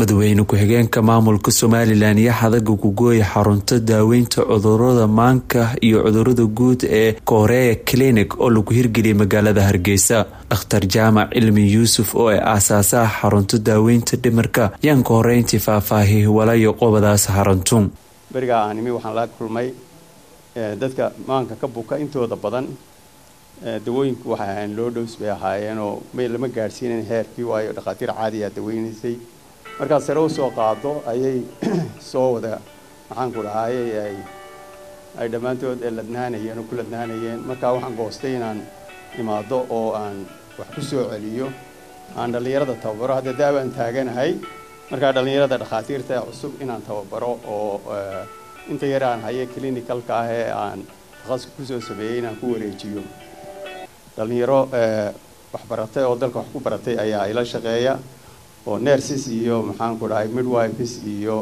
madaxweyne ku-xigeenka maamulka somalilan iyo xadaga gugooya xarunta daaweynta cudurada maanka iyo cudurada guud ee korea clinic oo lagu hirgeliyay magaalada hargeysa dhakhtar jaamac cilmi yuusuf oo ay aasaasaha xarunta daaweynta dhimirka yaan ka horeyntii faahfaahiyay walayo qobadaas xaruntu berigaa aan imi waxaan la kulmay dadka maanka ka buka intooda badan dawooyinku waxay ahayn loo dhows bay ahaayeenoo may lama gaadhsiinayn heerkii waayo dhakhaatiir caadiyaa daweynaysay markaad sare usoo qaado ayay soo wada maxaanku dhahayey ay ay dhammaantood ladnaanayeen oo ku ladnaanayeen markaa waxaan goostay inaan imaado oo aan wax ku soo celiyo aan dhallinyarada tababaro hadda daawaan taaganahay markaa dhallinyarada dhakhaatiirta ee cusub inaan tababaro oo inta yar aan haye clinicalka ah ee aan takhaska kusoo sameeyey inaan ku wareejiyo dhallinyaro waxbaratay oo dalka wax ku baratay ayaa ila shaqeeya oo nerses iyo maxaanku dhahay midwifes iyo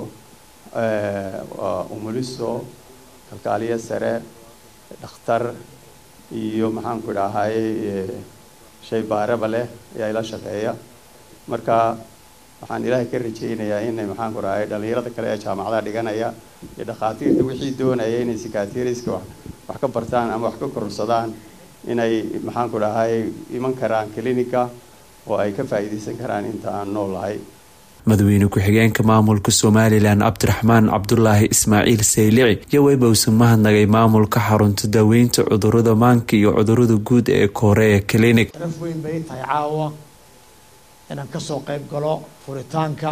umuliso kalkaaliye sare dhakhtar iyo maxaanku dhahay shay baaraba leh ayaa ila shaqeeya marka waxaan ilaahay ka rajaynayaa inay maxaanku dhahay dhallinyarada kale ee jaamacadaha dhiganaya iyo dhakhaatiirta wixii doonaya inay sikatiriska wax ka bartaan ama wax ka kororsadaan inay maxaanku dhahay iman karaan clinica oo ay ka faa'iidaysan karaan inta aan nool lahay madaxweyne ku-xigeenka maamulka somalilan cabdiraxmaan cabdulaahi ismaaciil saylici iyo weyba usan mahadnagay maamulka xarunta daaweynta cudurada maanka iyo cudurada guud ee korea clinic sharaf weyn bay tahay caawa inaan kasoo qayb galo furitaanka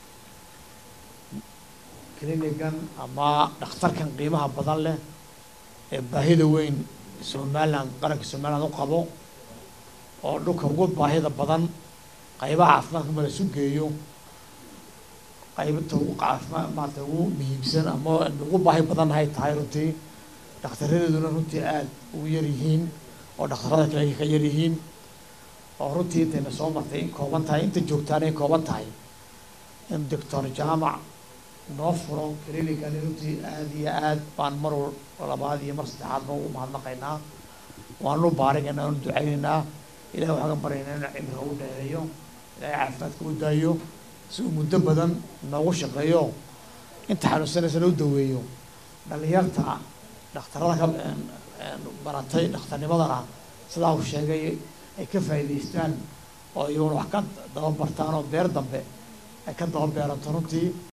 clinigan ama dhakhtarkan qiimaha badan leh ee baahida weyn somalilan qaranka somalilan u qabo oo dhulka ugu baahida badan qaybaha caafimaadka ma la isu geeyo qaybta ugu caafima maarata ugu muhiimsan ama ugu baahi badannahay tahay runtii dhakhtaradeeduna runtii aada ugu yaryihiin oo dhakhtarada kale ay ka yaryihiin oo runtii intayna soo martay in kooban tahay inta joogtaana in kooban tahay in doctor jaamac noo furo clinicani runtii aada iyo aad baan mar labaad iyo mar saddexaad ba ugu mahadnaqaynaa waanu baarigaynaa waanu ducaynaynaa ilahi waxaan ka baryaynaa inu cimriga u dheereeyo ilahay caafimaadka u daayo si uu muddo badan noogu shaqeeyo inta xanuunsanaysana u daweeyo dhalinyarta dhakhtarada ka baratay dhakhtarnimadana sidaa uu sheegay ay ka faa'iidaystaan oo iyaguna wax ka daba bartaan oo beer dambe ay ka daba beerato runtii